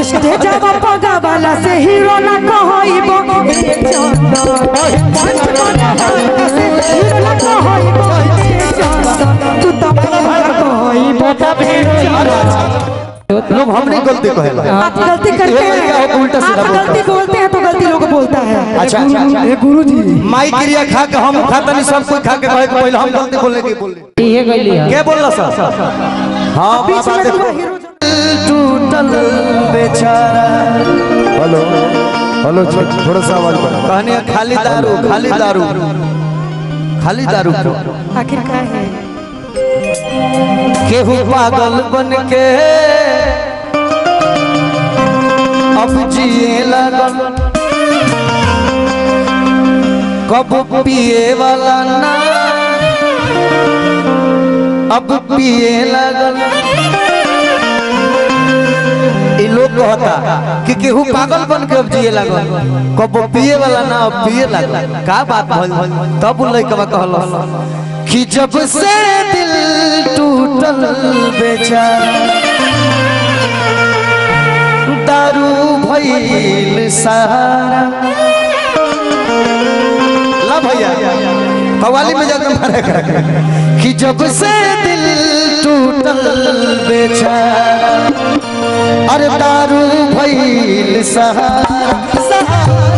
Stay जावा पगा वाला से हीरो ना कहइबो ए चंदन से हीरो ना कहइबो ए चंदन तू तो कहइबो तब ए चंदन लोग हमने गलती कहेला आप गलती करते ये क्या हैं हो, उल्टा सीधा आप बोलता गलती बोलते हैं तो गलती लोग बोलता है अच्छा अच्छा अच्छा गुरु जी माई क्रिया खा के हम खाता नहीं सब कोई खा के कहे के पहले हम गलती बोलने की बोले ये गली है क्या बोल रहा सर हाँ बीच बाबा में देखो पूरा हीरो टूटल बेचारा हेलो हेलो थो- थोड़ा सा आवाज बढ़ा कहने हैं, खाली दारू खाली दारू खाली दारू आखिर क्या है केहू पागल बन के अब जिए लगल कब पिए वाला ना अब पिए लगल इ लोग कहता कि केहू पागल बन के अब जिए लगल कब पिए वाला ना अब पिए लगल का बात भइल तब उ लइकवा कहल कि जब से दिल टूटल बेचारा दारू भइल सहारा ला भैया कवाली में जाकर मारे कि जब से दिल टूटल बेचारा अरे दारू भइल सहारा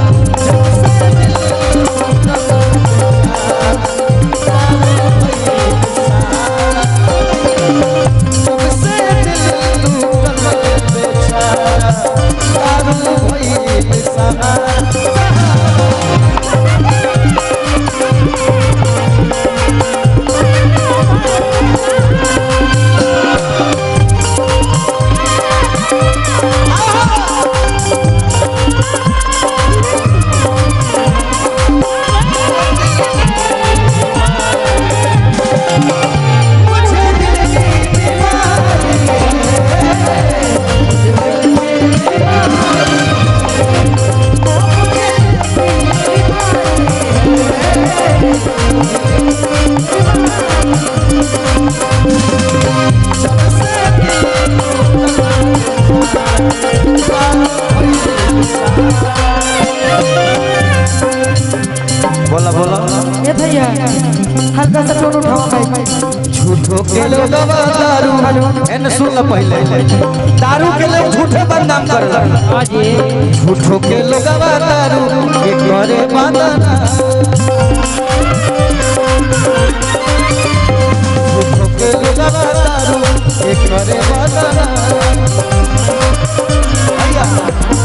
जब से दिल टूटल बेचारा दारू भइल सहारा बोला बोला ए भैया हल्का सा टोन उठाओ भाई झूठो के लोग दारू एन सुन ल पहले दारू के लोग झूठे बदनाम करला हाँ जी झूठो के लोग दारू के करे बदनाम झूठो के लोग दारू के करे बदनाम भैया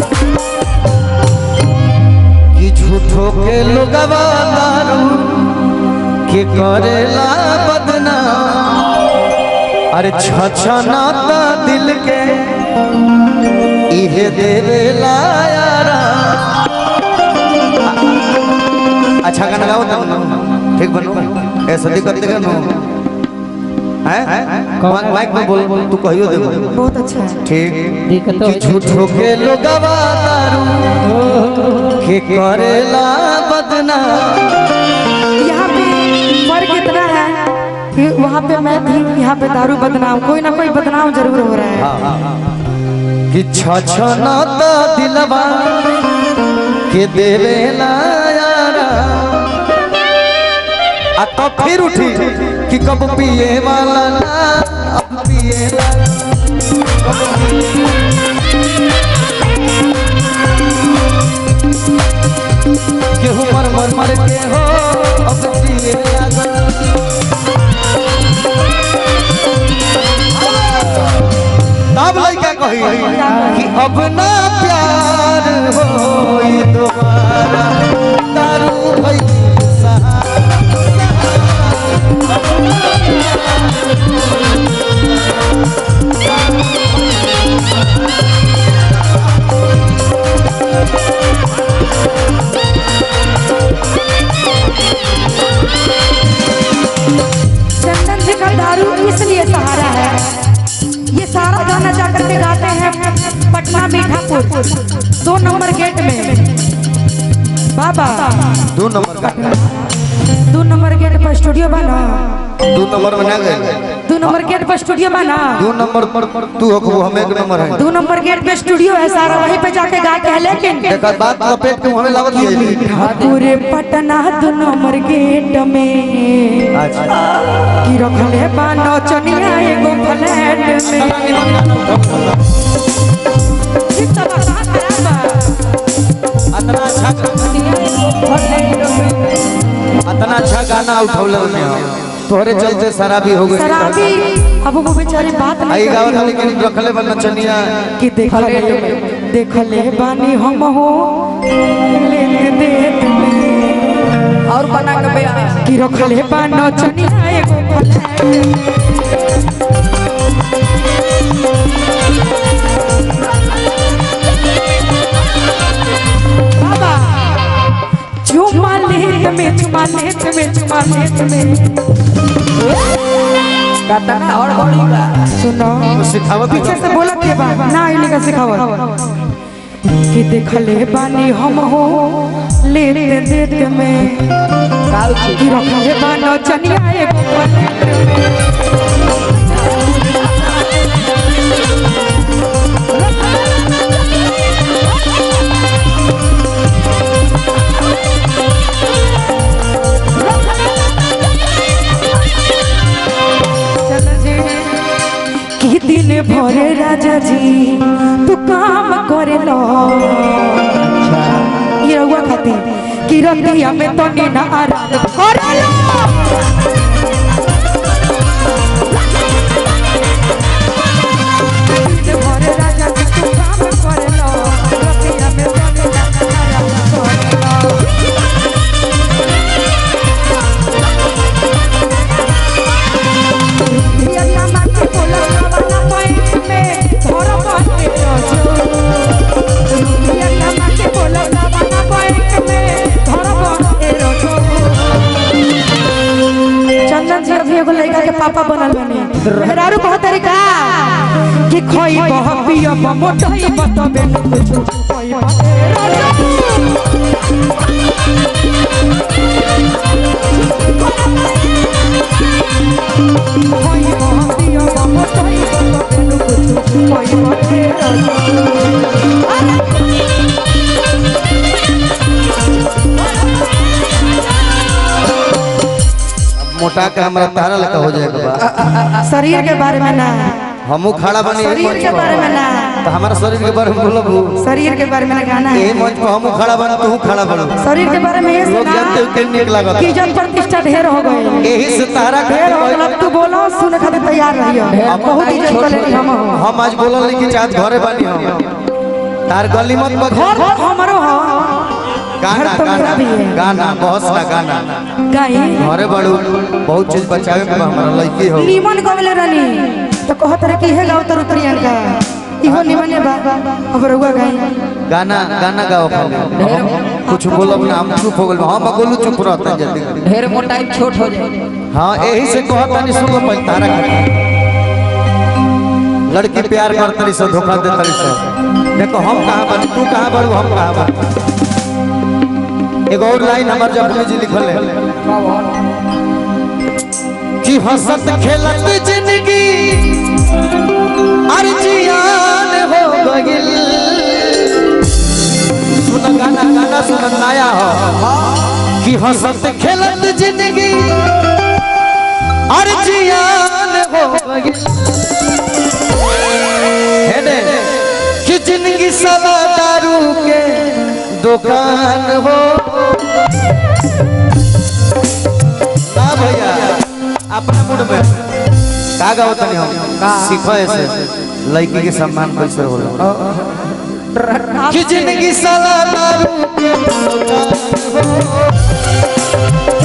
कि झूठो के लोग दारू के करेला बदनाम अरे छछना ता दिल के इहे देवेला यारा अच्छा गाना गाओ ना ठीक बनो ऐसा दिक्कत देगा नो हैं माइक में बोल बोल तू कहियो दे बहुत अच्छा है ठीक दिक्कत कि झूठो के लोगवा दारू के करेला बदनाम यहाँ पे फर्क इतना है कि वहाँ पे मैं थी यहाँ पे दारू बदनाम कोई ना कोई बदनाम जरूर हो रहा है कि छछना ता दिलवा के देवेला यारा आ तो फिर उठी कि कब पिए वाला ना अब पिए वाला केहू मर मर मर के हो अब पिए लागल तब लइका कही कि अब ना प्यार होई दोबारा दारू भई सहारा चंदन जी का दारू इसलिए सहारा है ये सारा गाना जा करके गाते हैं पटना मीठापुर दो नंबर गेट में बाबा दो नंबर का दो नंबर गेट पर स्टूडियो बना दो नंबर में ना गए दो नंबर गेट पर स्टूडियो बना दो नंबर तू हो को हम एक नंबर है दो नंबर गेट पे स्टूडियो है सारा वहीं पे जाके गा के है लेकिन देखा बात लपेट के हमें लागत है पूरे पटना दो नंबर गेट में अच्छा की रखले बानो चनिया एगो फ्लैट में ठीक तो बा, खराब बा। इतना अच्छा इतना अच्छा गाना उठौले ने तोहरे चलते शराबी हो गई शराबी अब वो बेचारी बात आई नहीं गावत करी लेकिन रखले बन चनिया कि देखले देखले बानी हम हो लेके देत में और बना के बया कि रखले बानो चनिया एगो फ्लैट में। बाबा चुमा लेत में चुमा लेत में चुमा लेत में कतना और बड़ी बा सुनो सिखावत पीछे से बोला के बा ना इन्हीं का सिखावत कि देखले बानी हम हो ले ले देत में काउ छी कि रखले बानो चनिया एगो फ्लैट में। चल जे कि दिन भरे राजा जी तू काम करे लो ये रहुआ खातिर कि रतिया में तो नी ना आराम करे लो दिन भरे राजा जी तू काम करे लो रतिया में तो नी ना आराम करे लो पियरिया माटी पोला वाला पैंट में धर बाटे रजो पियरिया माटी पोला वाला पैंट में धर बाटे रजो चंदन जी अभी एगो लड़का के पापा बनल बने मेहरारू बहुत तरीका कि खोई बह पिया मोटई बतबे कुछ खोई बह खोई बह पिया मोटई बतबे कुछ खोई बह मोटा के हमरा तारा लेका हो जाएगा बा शरीर के बारे में ना हमू खड़ा बनी यही शरीर मंच के बारे में पर ना तो हमारा शरीर के बारे में बोलब शरीर के बारे में ना गाना यही है मंच पर हमू खड़ा बन तू खड़ा बन शरीर के बारे में ये लोग सुना जानते हो कितनी नीक लागत कि जब प्रतिष्ठा ढेर हो गई यही से तारा ढेर हो खातिर गई अब तू बोलो सुने खातिर तैयार रहियो बहुत इज्जत कर लेनी हम हो। हम आज बोलल नहीं कि चाहत घरे बानी हम तार गली मत पर घर हमारो हो गाना घर तो मेरा गाना भी है। गाना बहुत सा गाना गाई घरे बड़ू बहुत चीज बचावे के बा हमारा लड़की हो नीमन गवले रानी तो कहत रहे कि हे गाओ तर प्रियंका इहो निमने बा अब रहुआ गाई गाना गाना गाओ खाली कुछ बोलब ना हम चुप हो गइल हम बोलू चुप रहता जल्दी ढेर मोटाई छोट हो जाए हाँ यही से कहत नहीं सुन लो पहले तारा खातिर लड़की प्यार करतरी से धोखा देतरी से देखो हम कहाँ बानी तू कहाँ बाड़ू हम कहाँ बानी एगो और लाइन हमार जब जी लिखल है कि हंसत खेलत जिंदगी अर्जियान हो गइल सुन गाना गाना सुन नया हो कि हंसत खेलत जिंदगी अर्जियान हो गइल हेडे कि जिंदगी सवा दारू के दुकान हो ना भैया अपना मूड में का गाओ तनी हम सीखो ऐसे लड़की के सम्मान कैसे होला कि जिंदगी सवा दारू के दुकान हो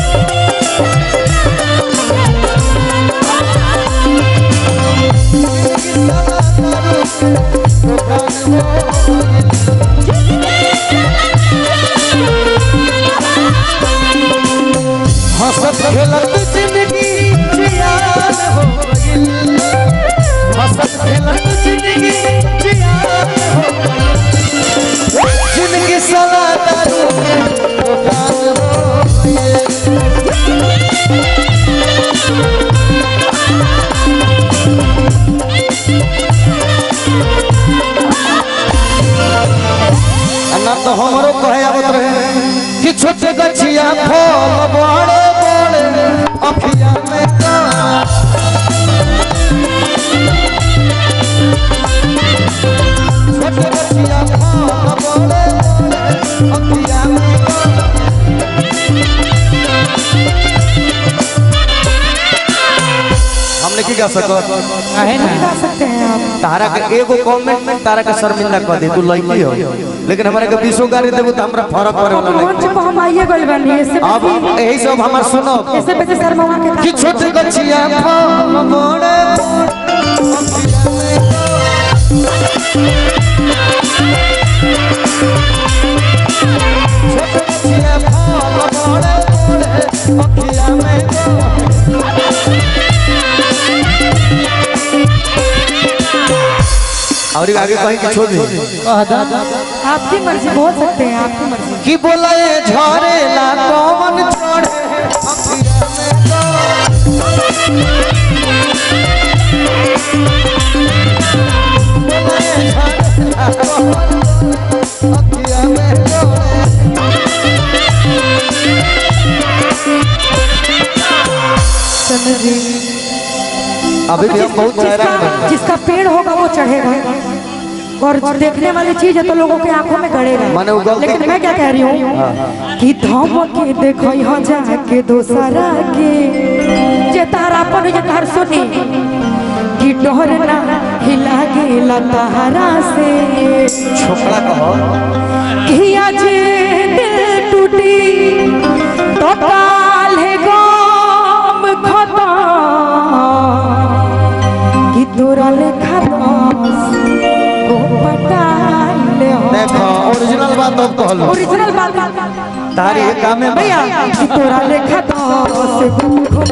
हंसत खेलत जिंदगी जियान हो गइल हंसत खेलत जिंदगी जियान हो गइल जिंदगी सवा दारू के दुकान हो तो हमरो कहे आवत रहे कि छोटे गछिया फल बड़े बड़े अखिया में का छोटे गछिया फल बड़े बड़े अखिया में का हमने की गा सकत काहे ना गा सकते हैं आप तारा के एगो कमेंट में तारा के शर्मिंदा कर दे तू लड़की हो लेकिन हमारे के बीसो गाड़ी देबो तो हमरा फर्क पड़े वाला मंच नहीं पर हम आइए गइल बानी इससे अब बेसी यही सब हमार सुनो इससे बेसी शर्मा के कि छोटे गछिया फल बड़े छोटे गछिया फल बड़े बड़े अखिया में और ये आगे कहीं की छोड़ दी कह दा आपकी मर्जी बोल सकते हैं आपकी मर्जी कि बोला ये झरेला कौन चढ़े अखिया में बोला ये झरेला कौन अखिया में चढ़े चंद्र जी अभी भी हम बहुत चेहरा जिसका जिसका पेड़ होगा वो चढ़ेगा और देखने वाली चीज है तो लोगों के आंखों में गड़ेगा माने वो गलती- लेकिन मैं क्या कह रही हूँ कि धम के देखो यहाँ जाके दोसरा के जे तारा पर जे तार सुनी कि डोर ना हिला गेला तारा से छोकरा कहो कि आज दिल टूटी तो काल है गम खता कि तोरा लेखा दस को पटाइले हो देखो ओरिजिनल बात अब कहलो ओरिजिनल बात तारी ये काम में भैया कि तोरा लेखा दस को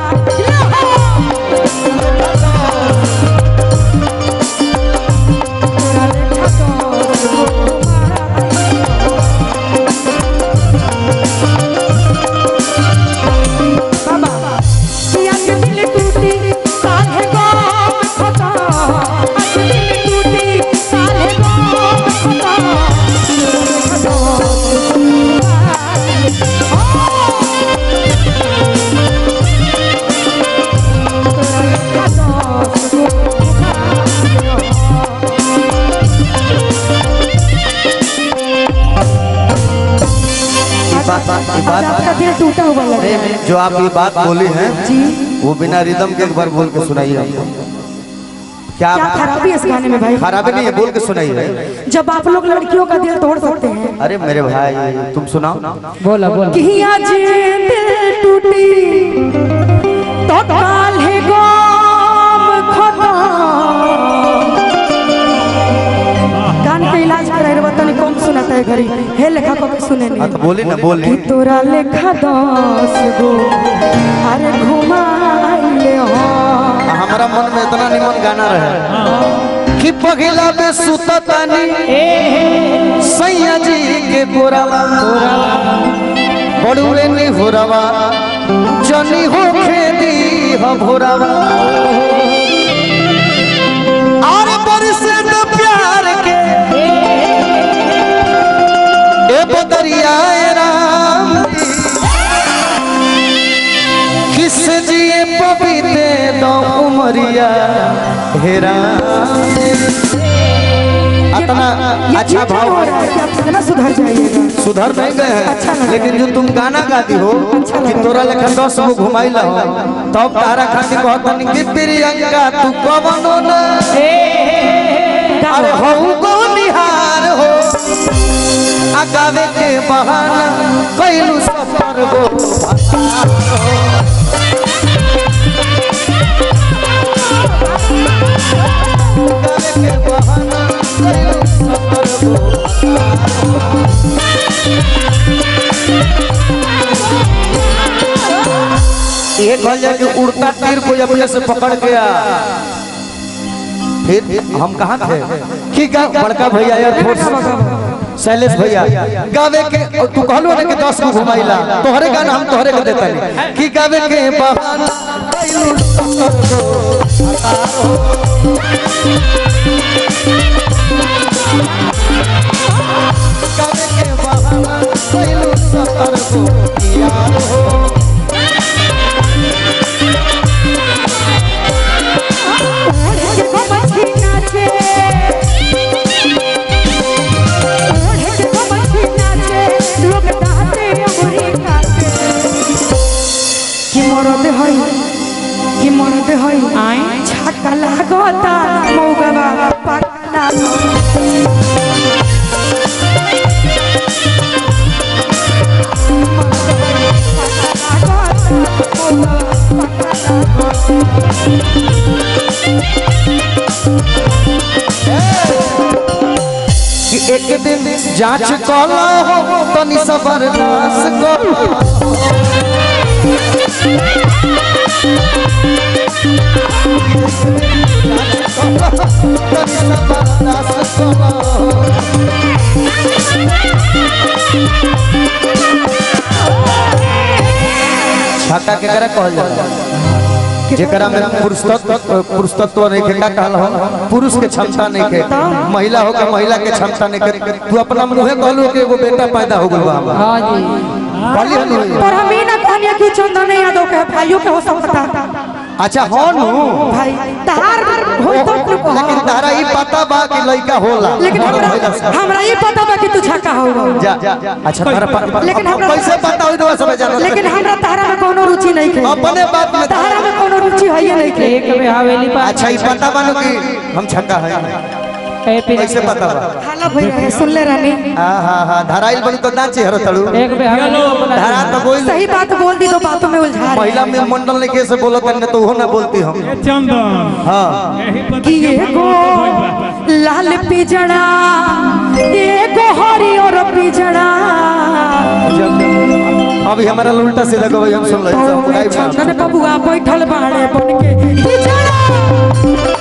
तोरा लेखा दस बाबा पिया के दिल टूटी काहे गम खता आज दिल टूटी काहे गम खता बात आज बात आपका दिल टूटा हुआ लग रहा है जो आप ये बात बोली हैं जी वो बिना रिदम के एक बार बोल के सुनाइए हमको क्या क्या खराबी है इस गाने में भाई खराबी नहीं है बोल के सुनाइए जब आप लोग लड़कियों का दिल तोड़ सकते हैं अरे मेरे भाई तुम सुनाओ बोला बोला कि आज दिल टूटी तो काल है गम खता कान के इलाज कराए रे तनी कम सुनाता है घरी हे लेखा को के सुने हाँ नहीं तो बोली ना बोली कि तोरा लेखा दस गो अरे घुमाइले हो हमारा मन में इतना निमन गाना रहे कि पगला में सुता तानी सैया जी के गोरावा बड़ुए नी होरावा जनी हो खेती हो भोरावा और बरसे तो प्यार के ए बदरियाए राम किस जिए पपीते दो उमरिया हेरा इतना ये अच्छा ठीक भाव हो रहा है कि आप कितना सुधर जाइएगा सुधर नहीं गए अच्छा हैं लगा। लेकिन जो तुम गाना गाती हो अच्छा कि लगा। तोरा लेखा दस गो घुमाई ला हो तब तारा खातिर कहतनी कि प्रियंका तू कवनो न अरे हो गो निहार हो आ गावे के बहाना कैलू सफर गो गावे के बहाना कैलू सफर गो ये कह जाए कि उड़ता तीर को अपने से पकड़ के आ फिर हम कहाँ थे कि गा बड़का भैया यार फोर्स शैलेश भैया गावे के तू कहलो ना कि दस को घुमाइला तोहरे गाना हम तोहरे के देता नहीं कि गावे के बहाना गावे कि एक दिन जांच कला हो तनी सबरदास कला तनी सबरदास कला छाता केकरा कहल जाला जेकरा में पुरुष तत्व पुरुष तत्व नहीं के का कहल हो पुरुष के क्षमता नहीं के महिला हो के महिला के क्षमता नहीं के तू अपना मुंहे कहलू कि एगो बेटा पैदा हो गइल बा हमरा। हाँ जी कहली हनु होई। पर हम ही ना कहनिया कि चंदन यादव के भाइयों के हो सकता अच्छा हो नु भाई तहार हो तो तू लेकिन कहो। तारा ई पता बा कि लड़का होला लेकिन और हमरा महिला से। हमरा ये पता बा कि तू छक्का होगा जा अच्छा तारा पता लेकिन हमरा- कैसे पता होई तो सब जानो लेकिन हमरा तारा में कोनो रुचि नहीं है अपने बात में तारा में कोनो रुचि है ही नहीं है एक में हवेली पर अच्छा ई पता बानो कि हम छक्का है ए पी कैसे पता बा हाला भई रहे सुन ले रानी हां हां हां धराइल बड़ी तो नाचे हरो तड़ू एक में हवेली पर बना धरा तो बोल सही बात बोल दी तो बातों में उलझा रही महिला में मंडल ने कैसे बोलत है तो वो ना बोलती हम चंदन हाँ यही पता कि एगो लाल पिजड़ा एगो हरियर पिजड़ा अभी हमारा उल्टा सीधा को भाई हम सुन रहे तो हैं में चंदन बबुआ बैठल बाड़े बन के पिजड़ा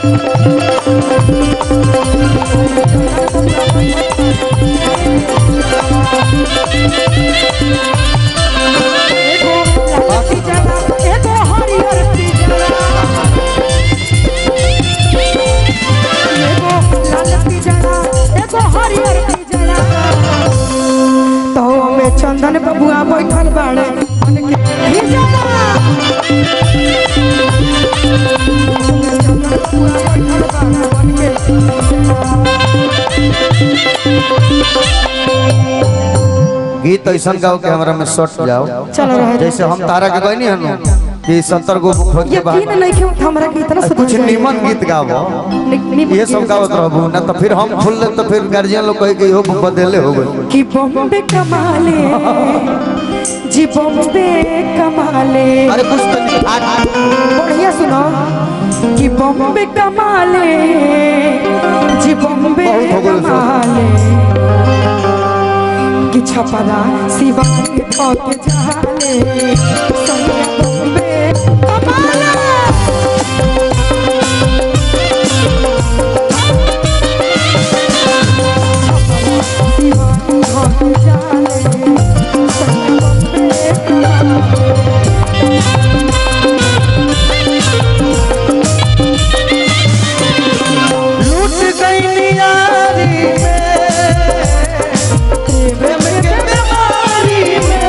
एगो लाल पिजड़ा एगो हरियर पिजड़ा एगो लाल पिजड़ा एगो हरियर पिजड़ा तो में चंदन बबुआ बैठल बाड़े बन के पिजड़ा चंदन बबुआ बैठल बाड़े बन के गीत ऐसा गाओ के हमरा में शॉर्ट जाओ चलो रहे जैसे हम तारा के कहनी हनु कि सत्तर गो खोज के यकीन बाद नहीं कि हमरा के इतना सुधर कुछ जाएगा। निमन गीत गावो नि- निमन ये सब गीत। गावत रहबू ना तो फिर हम फुल तो फिर गार्जियन लोग कहे कि इहो बदले हो गए कि बॉम्बे कमाले जी बॉम्बे कमाले अरे कुछ तो नहीं आ- आ- बढ़िया सुनो कि बॉम्बे कमाले जी बॉम्बे बहुत हो गइल सब। कमाले कि छपरा शिवानी के जाले संगे बॉम्बे कमाले शिवानी के जाले संगे बॉम्बे कमाले लूट गई नियारी में प्रेम के बीमारी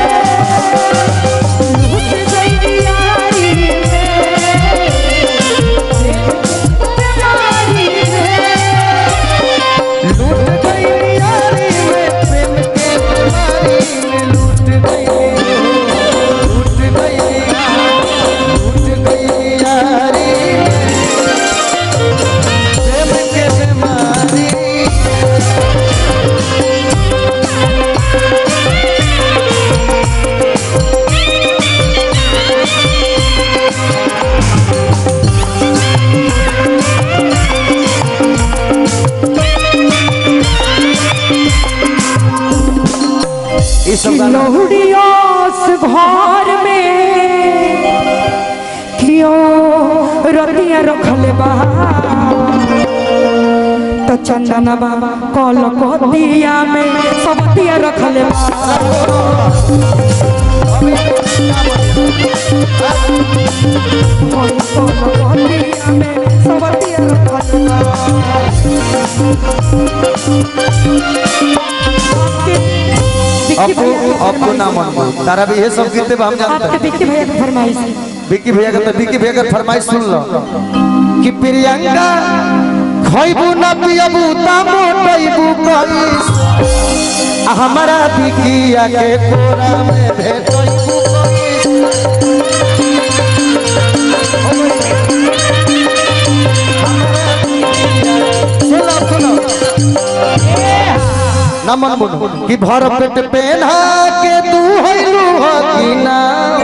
लूट गई नियारी में प्रेम के बीमारी में लूट गई लूट गई लूट गई नियारी प्रेम के बीमारी ये सब गाना लहुड़ियोस घर में क्यों रतिया रखल बा तो चंदन बाबा कल दिया में सब दिया रखल बा कल दिया में सब दिया रखल बा विक्की आपको भैया की आपको नाम अनुभव तारा भी ये सब गीते हम जानते आपके हैं विक्की भैया की फरमाइश है विक्की भैया का तो विक्की भैया का फरमाइश सुन लो कि प्रियंका खइबू ना पियबू ता मोटइबू कइस आ हमारा विकिया के कोरा में भेटइबू कइस सुनो सुनो नमन बोलो कि भर पेट पेन्हा के तू हइलू हकीना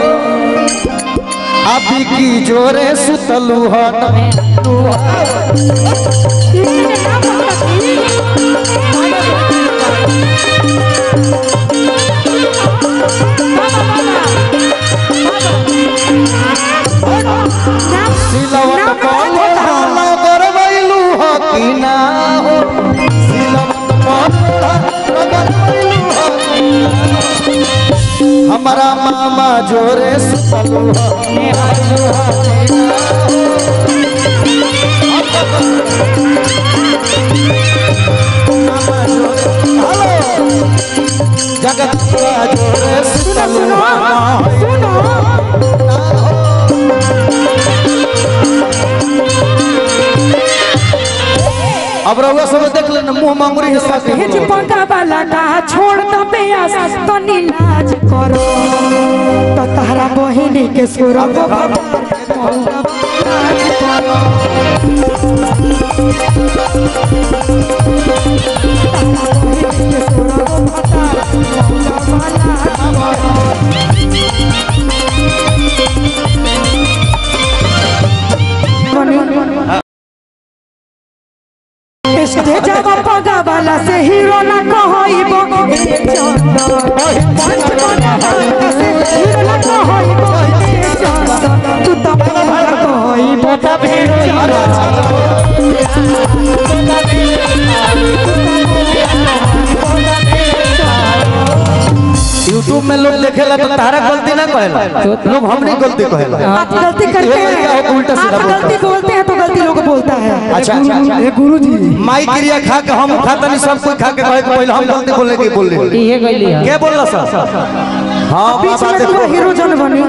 अभी की जोरे सुतलू हन किसी ने नाम बोला कि मामा जोरे सुतलू जगत जोरे सुनो सुतलू सुनो सुनो अब रउआ सब देख लेना मुंह मांगुरी हिस्सा के हेज पगा वाला का छोड़ दो बेयास तो नीलाज करो तो तारा बहिनी के सुर स्टेजवा पगा वाला से हीरो ना कहइबो ए चंदन पंच बना वाला से हीरो ना कहइबो ए चंदन तू तो पगा कहइबो तब हीरो यूट्यूब में लोग देखेला तो तारा गलती ना कहेला लोग हमने गलती कहेला आप गलती करते ये लड़का हैं उल्टा सीधा आप बोलता गलती बोलते हैं तो गलती लोग बोलता है अच्छा अच्छा अच्छा गुरु जी माई क्रिया खा के हम खाता नहीं सब कोई खा के कहे के पहले हम गलती बोलने की बोल रहे इहे गइली है क्या बोलला सर हाँ बीच बाबा में तू देखो हीरो जन बनी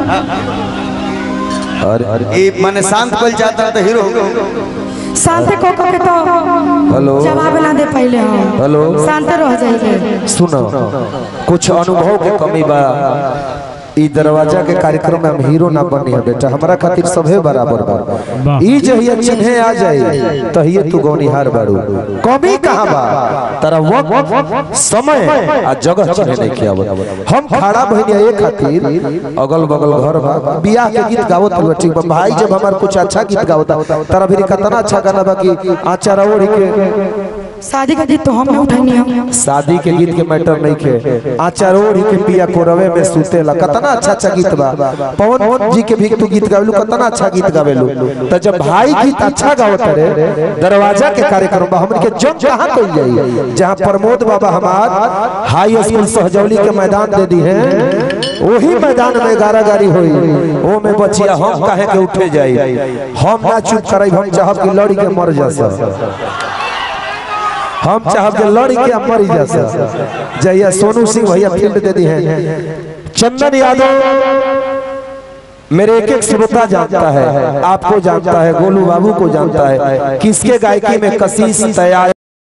ये माने शांत कोई जाता है तो हीरो हो गए। शांत को को के तो हेलो जवाब ना दे पहले हम हेलो शांत रह जाइए सुनो कुछ अनुभव के कमी बा ई दरवाजा के कार्यक्रम में हम हीरो ना बनी है बेटा हमारा खातिर सभे बराबर बा ई जहिया चिन्हे आ जाए तहिए तू गौनिहार बाड़ू कमी कहाँ बा तारा वक्त समय आ जगह चिन्हे नहीं किया हम खड़ा बहनिया ये खातिर अगल बगल घर बा बियाह के गीत गावत हुआ ठीक बा भाई जब हमार कुछ अच्छा गीत गावता तारा भी कितना अच्छा गाना बा कि आचार ओढ़ के शादी का गीत तो हम नहीं उठानी हम शादी के गीत के मैटर नहीं के आचार ओढ़ के पिया कोरवे में सुतेला कितना अच्छा अच्छा गीत बा पवन जी के भी तू गीत गावेलू कितना अच्छा गीत गावेलू तो जब भाई गीत अच्छा गावत रे दरवाजा के कार्यक्रम बा हमन के जग कहां कइल जाई जहां प्रमोद बाबा हमार हाई स्कूल सहजौली के मैदान दे दी है वही मैदान में गारागारी होई ओ में बचिया हम काहे के उठे जाई हम ना चुप करई हम चाहब कि लड़ी के मर जा हम चाहब जे लड़ी के मरी जा सक जहिया सोनू सिंह भैया फील्ड दे दी है चंदन यादव मेरे एक एक श्रोता जानता है आपको जानता है गोलू बाबू को जानता है किसके गायकी में कशिश तैयार